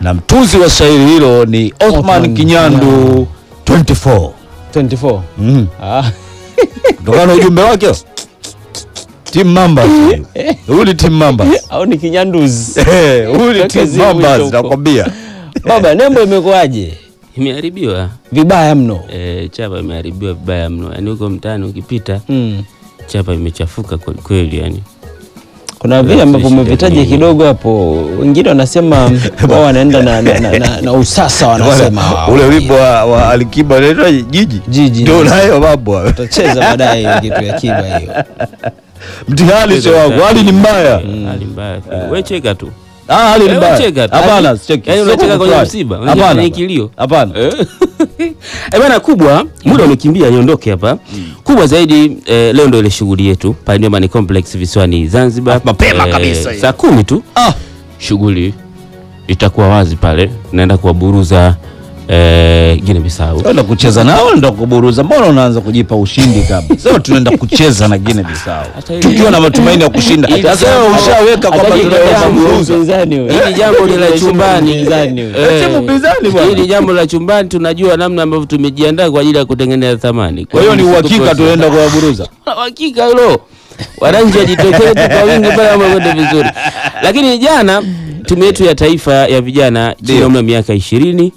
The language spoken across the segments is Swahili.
na mtunzi wa shairi hilo ni Othman Othman Kinyandu 24 24 mm. ah. kutokana na ujumbe wake Team Mambas huyu ni Team Mambas au ni kinyanduzi Eh, huyu ni Toka Team zimu Mambas huko. nakwambia baba nembo imekuwaje imeharibiwa vibaya mno e, chapa imeharibiwa vibaya mno yani huko mtaani ukipita mm. chapa imechafuka kwelikweli yani kuna vile ambavyo shida umevitaja nyingi. kidogo hapo wengine wanasema wao wanaenda na, na, na, na, na usasa wanasema wao. ule wimbo wa, wa Alikiba unaitwa jiji Jiji. ndio nayo mambo hayo. utacheza baadaye hiyo kitu ya kiba hiyo mtihani sio wangu hali ni mbaya hali mbaya we cheka tu ah hali ni Eh, mbaya cheka tu. hapana Yaani- sicheki yaani Sio unacheka kwenye kufurahi. msiba, unacheka hapana kwenye kilio. hapana Eh bana, kubwa muda umekimbia, niondoke hapa. Kubwa zaidi eh, leo ndo ile shughuli yetu pale Nyumbani Complex visiwani Zanzibar, Mapema kabisa hiyo. saa kumi tu ah shughuli itakuwa wazi pale, naenda kuwaburuza eh, Guinea Bissau. Tunaenda kucheza nao ndo kuburuza. Mbona unaanza kujipa ushindi kabla? Sema tunaenda kucheza na Guinea Bissau Hata hivi- tukiwa na matumaini ya kushinda. Ili- Sasa wewe ushaweka kwamba Hata tunaenda hili jambo- kuburuza. Hili jambo ni la chumbani. Mpinzani huyo. Eh, Timu pinzani bwana. Hili jambo la chumbani, tunajua namna ambavyo tumejiandaa kwa ajili ya kutengeneza thamani. Kwa hiyo ni uhakika tuko- tunaenda kuwaburuza. hakika hilo wananchi wajitokeze tu kwa wingi pale mambo yakwende vizuri lakini jana timu yetu ya taifa ya vijana chini ya Ndio. umri wa miaka ishirini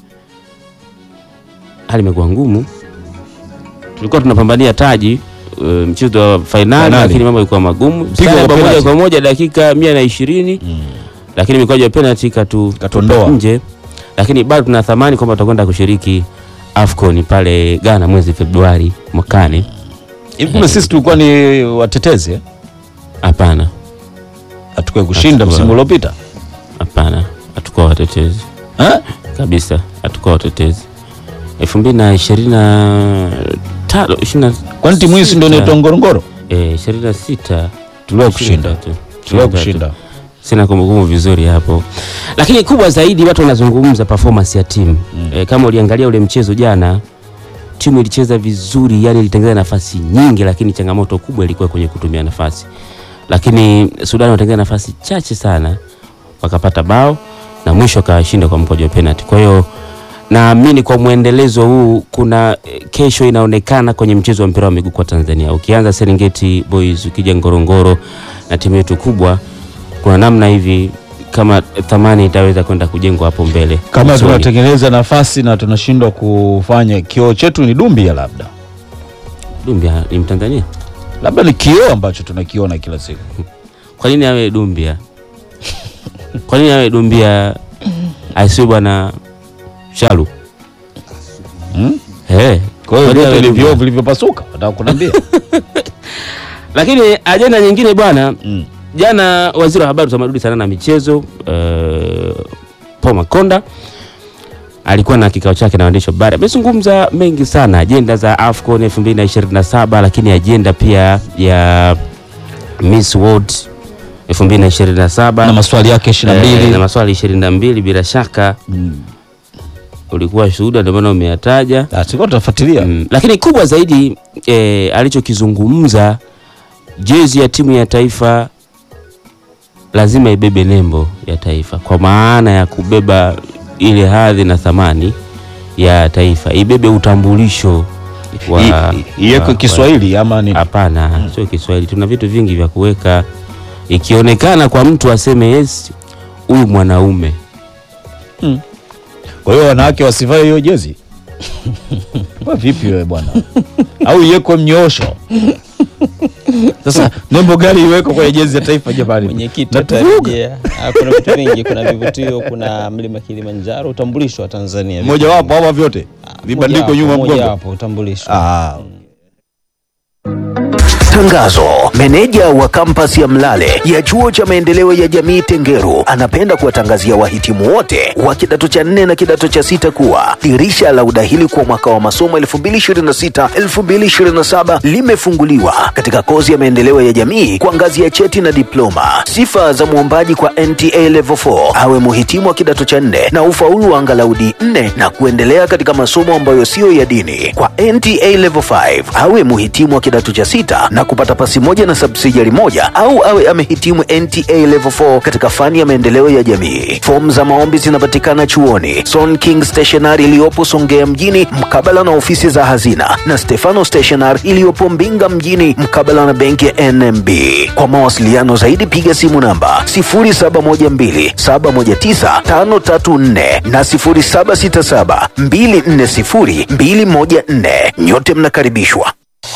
hali imekuwa ngumu tulikuwa tunapambania taji uh, mchezo wa fainali Fainali. lakini mambo ilikuwa magumu Pigo Sare la bao moja penalty. kwa moja dakika mia na ishirini lakini mikwaju ya penalty katu Katondoa. nje lakini bado tuna thamani kwamba tutakwenda kushiriki AFCON pale Ghana mwezi Februari mwakani Hivi kumbe sisi tulikuwa ni watetezi eh? hapana Hatukuwa kushinda Hatukuwa. msimu uliopita. Hapana, hatukuwa watetezi Eh? kabisa, hatukuwa watetezi. elfu mbili na ishirini na tano ishirini na Kwani timu hii si ndio inaitwa Ngorongoro? eh, ishirini na sita Tuliwahi kushinda. Tuliwahi kushinda. Sina kumbukumbu vizuri hapo, lakini kubwa zaidi watu wanazungumza performance ya timu mm. E, kama uliangalia ule mchezo jana, timu ilicheza vizuri, yani ilitengeneza nafasi nyingi, lakini changamoto kubwa ilikuwa kwenye kutumia nafasi. Lakini Sudan watengeneza nafasi chache sana, wakapata bao na mwisho akashinda kwa mkojo wa penalty. Kwa hiyo naamini kwa mwendelezo huu kuna eh, kesho inaonekana kwenye mchezo wa mpira wa miguu kwa Tanzania, ukianza Serengeti Boys, ukija Ngorongoro na timu yetu kubwa, kuna namna hivi kama thamani itaweza kwenda kujengwa hapo mbele Kama Usoni. tunatengeneza nafasi na tunashindwa kufanya kioo chetu ni Dumbia labda. Dumbia ni Mtanzania, Labda ni kioo ambacho tunakiona kila siku. kwa nini awe Dumbia? Kwa nini awe Dumbia asiwe bwana Shalu? Hmm? Eh, Kwa hiyo kwa nini vyote awe ni Dumbia? vioo vilivyopasuka. Nataka kuniambia. Lakini ajenda nyingine bwana Mm. Jana waziri wa habari, utamaduni, sanaa na michezo uh, Paul Makonda alikuwa na kikao chake na waandishi wa habari. Amezungumza mengi sana, ajenda za AFCON 2027 lakini ajenda pia ya Miss World 2027 Na maswali yake 22. eh, na maswali 22 bila shaka Mm. ulikuwa shuhuda, ndio maana umeyataja. Ah, tulikuwa tunafuatilia. Mm, lakini kubwa zaidi eh, alichokizungumza jezi ya timu ya taifa lazima ibebe nembo ya taifa, kwa maana ya kubeba ile hadhi na thamani ya taifa, ibebe utambulisho wa I- wa- Iwekwe wa- Kiswahili ama nini? Hapana, sio Kiswahili. Tuna vitu vingi vya kuweka, ikionekana kwa mtu aseme yes, huyu mwanaume Kwa hiyo wanawake wasivae hiyo jezi. Kwa vipi wewe bwana? Au iwekwe mnyoosho. Sasa nembo gani iwekwe kwenye jezi ya taifa jamani? mwenyekiti Natuvuruga. atarejea. Ah, kuna vitu vingi kuna vivutio kuna mlima kilimanjaro utambulisho wa tanzania Mmoja wapo ama vyote? Vibandiko nyuma mgongo. hapo utambulisho Ah. Tangazo. Meneja wa kampasi ya Mlale ya chuo cha maendeleo ya jamii Tengeru anapenda kuwatangazia wahitimu wote wa kidato cha nne na kidato cha sita kuwa dirisha la udahili kwa mwaka wa masomo 2026-2027 limefunguliwa katika kozi ya maendeleo ya jamii kwa ngazi ya cheti na diploma. Sifa za mwombaji kwa NTA Level 4 awe muhitimu wa kidato cha nne na ufaulu wa angalau D4 na kuendelea katika masomo ambayo siyo ya dini. Kwa NTA Level 5 awe muhitimu wa kidato cha sita na kupata pasi moja na subsidiary moja au awe amehitimu NTA Level 4 katika fani ya maendeleo ya jamii. Fomu za maombi zinapatikana chuoni Son King Stationery iliyopo Songea mjini mkabala na ofisi za hazina na Stefano Stationery iliyopo Mbinga mjini mkabala na benki ya NMB. Kwa mawasiliano zaidi piga simu namba 0712719534 na 0767240214. Nyote mnakaribishwa.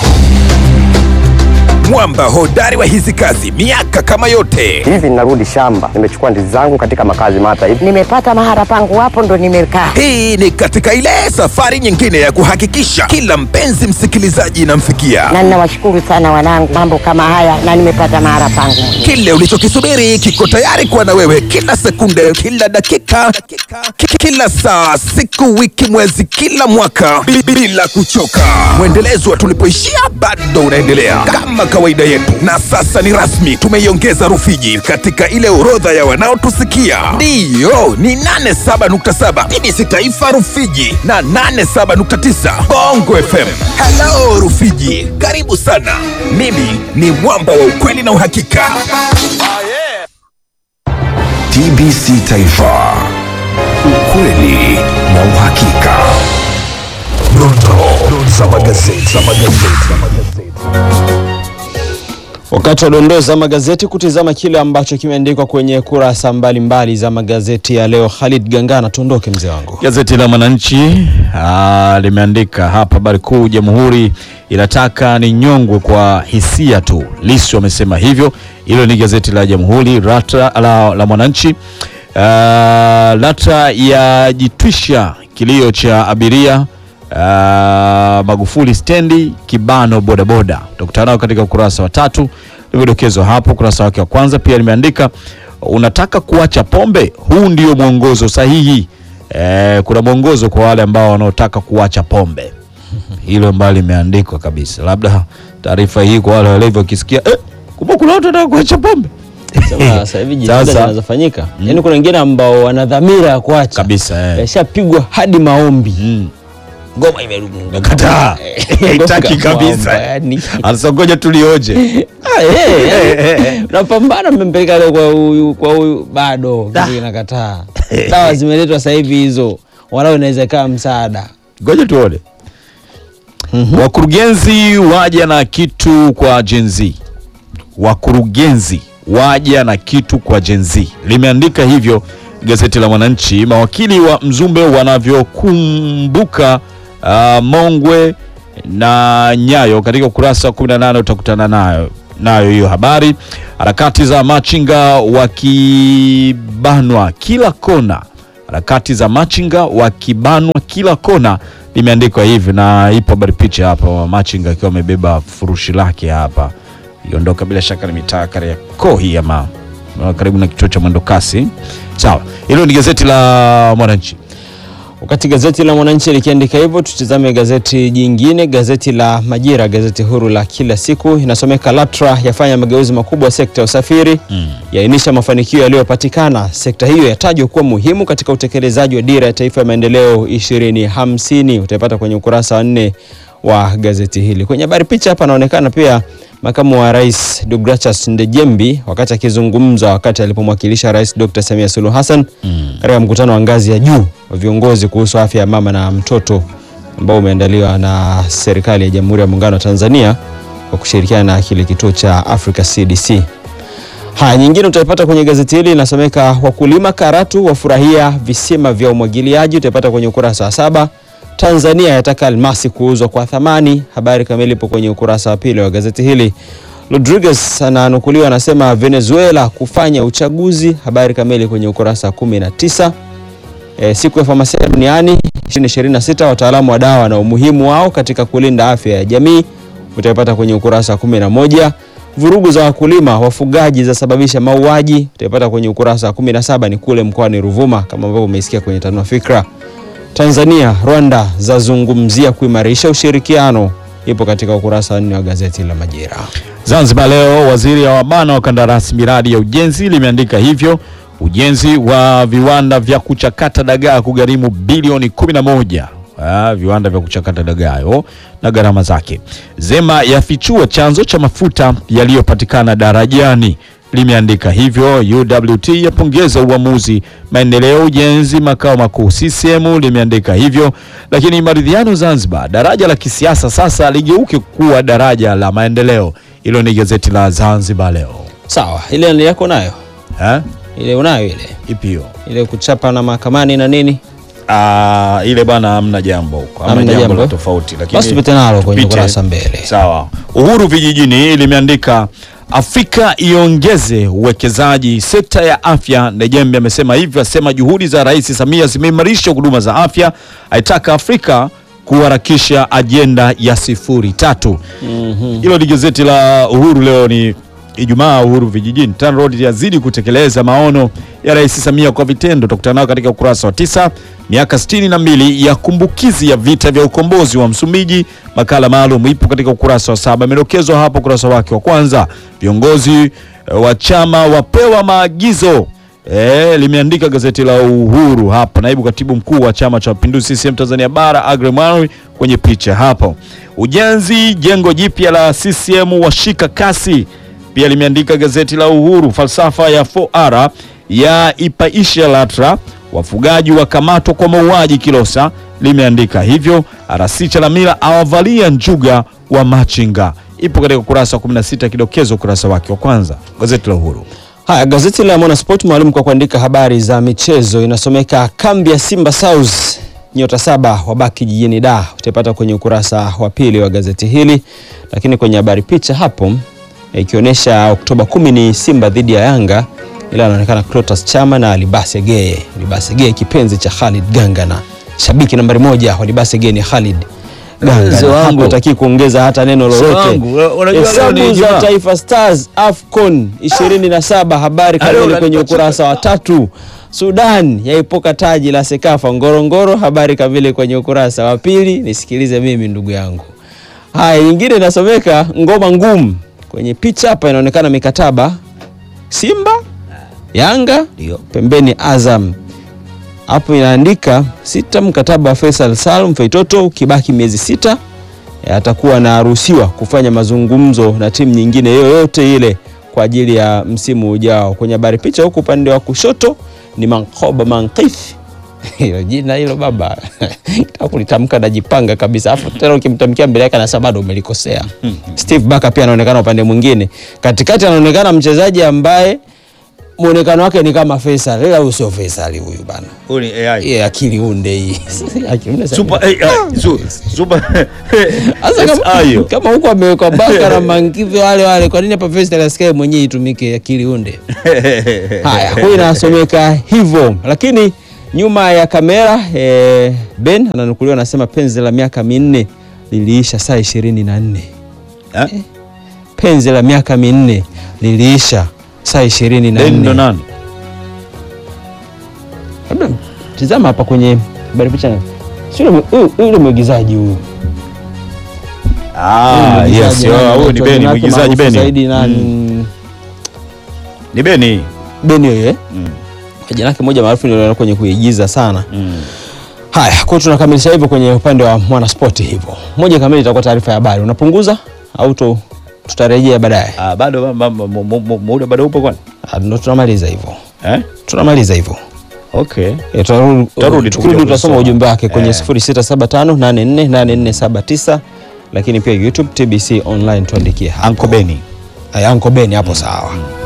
mwamba hodari wa hizi kazi miaka kama yote hivi ninarudi shamba nimechukua ndizi zangu katika makazi mata hivi nimepata mahara pangu hapo ndo nimekaa hii ni katika ile safari nyingine ya kuhakikisha kila mpenzi msikilizaji inamfikia na ninawashukuru sana wanangu mambo kama haya na nimepata mahara pangu mwenyewe. kile ulichokisubiri kiko tayari kuwa na wewe kila sekunde kila dakika ki- kila saa siku wiki mwezi kila mwaka bi- bila kuchoka mwendelezo wa tulipoishia bado unaendelea kama kawaida yetu na sasa ni rasmi tumeiongeza rufiji katika ile orodha ya wanaotusikia ndiyo ni 87.7 bbc taifa rufiji na 87.9 bongo fm halo rufiji karibu sana mimi ni mwamba wa ukweli na uhakika TBC Taifa, ukweli na uhakika. Dondoo za magazeti. Za magazeti. Wakati wa dondoo za magazeti kutizama kile ambacho kimeandikwa kwenye kurasa mbalimbali za magazeti ya leo. Khalid Gangana, tuondoke mzee wangu. Gazeti la Mwananchi ah, limeandika hapa habari kuu, Jamhuri inataka ni nyongwe kwa hisia tu. Lissu amesema hivyo. Hilo ni gazeti la Jamhuri rata, la, la Mwananchi. Ah, LATRA yajitwisha kilio cha abiria Ah, Magufuli stendi kibano bodaboda. Utakutana nao katika ukurasa wa tatu, limedokezwa hapo ukurasa wake wa kwanza. Pia limeandika unataka kuacha pombe, huu ndio mwongozo sahihi. Eh, kuna mwongozo kwa wale ambao wanaotaka kuacha pombe, hilo ambalo limeandikwa kabisa. Labda taarifa hii kwa wale walevi wakisikia, eh, kumbe kuna watu wanataka kuacha pombe Sema Sasa hivi jitihada Sasa- zinazofanyika, yaani kuna wengine ambao wana dhamira ya kuacha kabisa eh. yashapigwa hadi maombi Mm. ngoma imerudi Kataa. Haitaki kabisa. yani. Anasema ngoja tulioje. Ah, eh, eh. Unapambana mmempeleka leo kwa huyu kwa huyu bado kitu inakataa. Dawa zimeletwa sasa hivi hizo, walau inaweza ikawa msaada. ngoja tuone wakurugenzi waja na kitu kwa Gen Z wakurugenzi waja na kitu kwa Gen Z limeandika hivyo gazeti la Mwananchi mawakili wa Mzumbe wanavyokumbuka uh, Mongwe na Nyayo katika ukurasa wa 18 utakutana nayo nayo hiyo habari harakati za machinga wakibanwa kila kona harakati za machinga wakibanwa kila kona limeandikwa hivi na ipo habari picha hapa machinga akiwa amebeba furushi lake hapa iondoka bila shaka ni mitaa Kariakoo hii ama karibu na kituo cha mwendo kasi sawa hilo ni gazeti la Mwananchi Wakati gazeti la Mwananchi likiandika hivyo, tutizame gazeti jingine, gazeti la Majira, gazeti huru la kila siku. Inasomeka LATRA yafanya mageuzi makubwa sekta ya usafiri mm. yaainisha mafanikio yaliyopatikana. Sekta hiyo yatajwa kuwa muhimu katika utekelezaji wa dira ya taifa ya maendeleo 2050. Utaipata kwenye ukurasa wa nne wa gazeti hili. Kwenye habari picha hapa anaonekana pia makamu wa rais Deogratias Ndejembi wakati akizungumza wakati alipomwakilisha rais Dr. Samia Suluhu Hassan katika mkutano wa ngazi ya juu wa viongozi kuhusu afya ya mama na mtoto ambao umeandaliwa na serikali ya Jamhuri ya Muungano wa Tanzania kwa kushirikiana na kile kituo cha Africa CDC. Haya, nyingine utaipata kwenye gazeti hili inasomeka wakulima Karatu wafurahia visima vya umwagiliaji, utaipata kwenye ukurasa wa saba. Tanzania yataka almasi kuuzwa kwa thamani, habari kamili ipo kwenye ukurasa wa pili wa gazeti hili. Rodriguez ananukuliwa anasema Venezuela kufanya uchaguzi, habari kamili kwenye ukurasa wa 19. E, siku ya famasia duniani 2026 wataalamu wa dawa na umuhimu wao katika kulinda afya ya jamii utaipata kwenye ukurasa wa 11. Vurugu za wakulima wafugaji zasababisha mauaji utaipata kwenye ukurasa wa 17, ni kule mkoani Ruvuma kama ambavyo umeisikia kwenye Tanua Fikra. Tanzania Rwanda zazungumzia kuimarisha ushirikiano, ipo katika ukurasa wa nne wa gazeti la Majira. Zanzibar leo waziri wa wabana wa kandarasi miradi ya ujenzi limeandika hivyo ujenzi wa viwanda vya kuchakata dagaa kugharimu bilioni 11 ah, viwanda vya kuchakata dagayo na gharama zake. Zema yafichua chanzo cha mafuta yaliyopatikana darajani limeandika hivyo. UWT yapongeza uamuzi maendeleo ujenzi makao makuu. CCM limeandika hivyo. Lakini maridhiano Zanzibar, daraja la kisiasa sasa ligeuke kuwa daraja la maendeleo. Hilo ni gazeti la Zanzibar Leo. Sawa, ile ni yako nayo Eh? ile unayo ile Ipi hiyo? ile kuchapa na mahakamani na nini Ah, ile bwana hamna jambo huko. Hamna Hamna jambo jambo. la tofauti lakini Basi tupite nalo kwenye tupite. kurasa mbele. Sawa. Uhuru vijijini limeandika Afrika iongeze uwekezaji sekta ya afya. Ndejembe amesema hivyo, asema juhudi za Rais Samia zimeimarisha huduma za afya, aitaka Afrika kuharakisha ajenda ya sifuri tatu. Hilo ni gazeti la Uhuru leo ni Ijumaa. Uhuru vijijini, TANROADS yazidi kutekeleza maono ya Rais Samia kwa vitendo. Tutakutana nao katika ukurasa wa tisa. Miaka sitini na mbili ya kumbukizi ya vita vya ukombozi wa Msumbiji, makala maalum ipo katika ukurasa wa saba, imedokezwa hapo ukurasa wake wa kwanza. Viongozi eh, wa chama wapewa maagizo E, limeandika gazeti la Uhuru hapa. Naibu katibu mkuu wa chama cha mapinduzi CCM Tanzania bara Agre Mwanwi kwenye picha hapo. Ujenzi jengo jipya la CCM washika kasi, pia limeandika gazeti la Uhuru. Falsafa ya 4R ya ipaisha LATRA, wafugaji wakamatwa kwa mauaji Kilosa, limeandika hivyo. RC Chalamila awavalia njuga wa machinga, ipo katika ukurasa wa 16, kidokezo ukurasa wake wa kwanza, gazeti la Uhuru. Haya, gazeti la Mwanasport maalum kwa kuandika habari za michezo inasomeka kambi ya Simba South nyota saba wabaki jijini Dar, utaipata kwenye ukurasa wa pili wa gazeti hili, lakini kwenye habari picha hapo eh, ikionyesha Oktoba kumi ni Simba dhidi ya Yanga, ila anaonekana Clatous Chama na Libase Geye. Libase Geye kipenzi cha Khalid Gangana, shabiki nambari moja wa Libase Geye ni Khalid Mzee Gangana, wangu. hapo hataki kuongeza hata neno lolote. wangu, unajua leo ni Hesabu za Ijumaa. Taifa Stars AFCON 27 habari Leo kamili kwenye unanipatia- ukurasa wa tatu. Sudan yaipoka taji la Sekafa Ngorongoro, habari kamili kwenye ukurasa wa pili. Nisikilize mimi ndugu yangu. Haya, nyingine inasomeka ngoma ngumu. Kwenye picha hapa inaonekana mikataba Simba, Yanga, pembeni Azam. Hapo inaandika sita, mkataba wa Faisal Salum Feitoto ukibaki miezi sita eh, atakuwa anaruhusiwa kufanya mazungumzo na timu nyingine yoyote ile kwa ajili ya msimu ujao. Kwenye habari picha huku upande wa kushoto ni Mankoba Mankif. Hilo jina hilo baba Nataka kulitamka najipanga kabisa, afu tena ukimtamkia mbele yake anasema bado umelikosea. Steve Barker pia anaonekana upande mwingine, katikati anaonekana mchezaji ambaye muonekano wake ni kama Faisal, ila huyu sio Faisal huyu bana, Huyu ni AI. yeye akili unde hii Akili unde sana. Super AI. Su- Super Sasa kama, SI hiyo. kama huko amewekwa baka na mangivi wale wale, kwa nini hapa Faisal asikae mwenyewe itumike akili unde? Haya, huyu inasomeka hivyo, lakini nyuma ya kamera eh, Ben ananukuliwa anasema penzi la miaka minne liliisha saa ishirini na nne. Eh? Penzi la miaka minne liliisha saa ishirini na Ben ndo nne. nani? Labda tizama hapa kwenye habari picha, sio yule- huyu- yule mwigizaji huyu Ah, Huyu yes, mwigizaji yo, nani huyu ni anaitwa Beni, jina lake mwigizaji maarufu Beni. zaidi na Mm. Ni Beni. Beni huyo eh? Mm. Jina lake moja maarufu niliona kwenye kuigiza sana. Mm. Haya, kwa hiyo tunakamilisha hivyo kwenye upande wa Mwanaspoti hivyo. Moja kamili itakuwa taarifa ya habari. Unapunguza au tu, tutarejea baadaye? Ah, bado ba- ba- ba- mu- mu- muda bado upo kwani? Ah, Ndo tunamaliza hivyo. Eh? Tunamaliza hivyo. Okay. Eh, tutarudi Tutarudi tu tukirudi kuja tutasoma kusoma. ujumbe wake kwenye Eh. 0675848479 lakini pia YouTube TBC online tuandikie hapo. Anko Beni. Aya, Anko Beni hapo sawa.